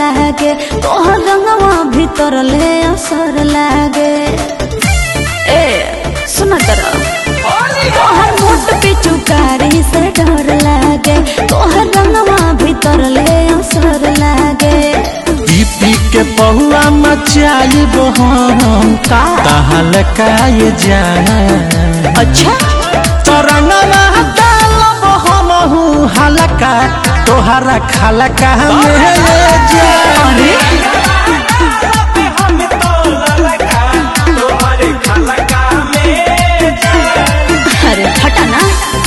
लागे तोहर रंगवा भीतर ले असर लागे ए सुन तरह तोहर मोट पिचुकारी से डर लागे तोहर रंगवा भीतर ले असर लागे पी पी के पहुआ मचाइब हम का तहल काय जान अच्छा तरंगवा डालब हमहू हलका तोहरा खलका में जान अरे अरे हटा ना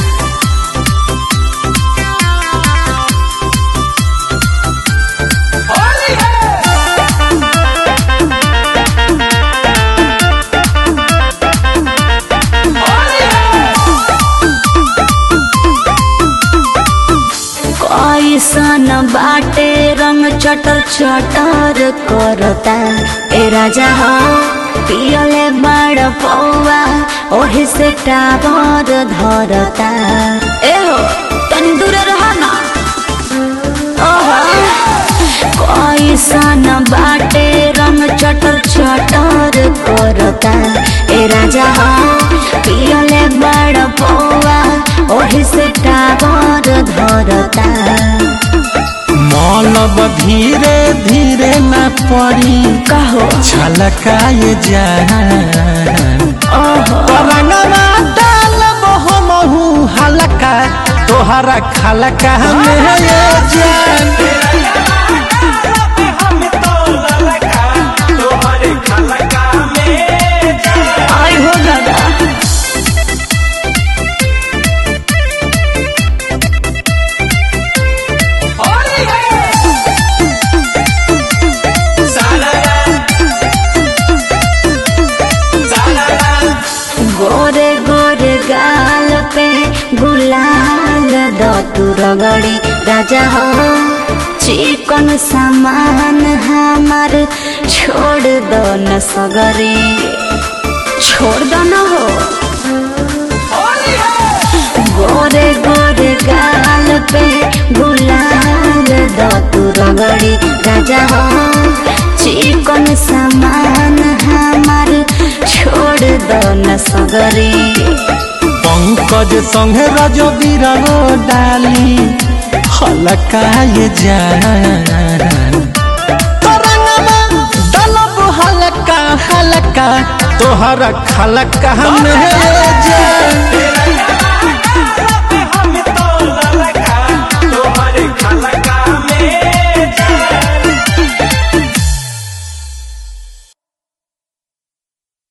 कैसन बाटे रंग चटर चटर करता ए राजा हो पियले बड़ पौआ ओही से टावर धरता ए हो तनी दूर रह ना ओहो कैसन बाटे रंग चटर चटर करता ए राजा हो पियले बड़ पौआ ओही से टावर धरता मौलब धीरे धीरे न पड़ी कहो छलकाए जान ओहो रंगवा डालब हमहू हलका तोहरा खलका में जान आई हो दादा गोरे गोरे गाल पे गुलाल दो तू रगड़ी राजा हो चिकन सामान हमार छोड़ दो न सगरी छोड़ दो न हो गोरे गोरे गाल पे गुलाल दो तू रगड़ी राजा हो चिकन सामान हमार छोड़ दो न सगरी पंकज संगे रज बिरगो डाली हलकाए जान तरंगवा डालब हलका हलका तोहरा खलका में जान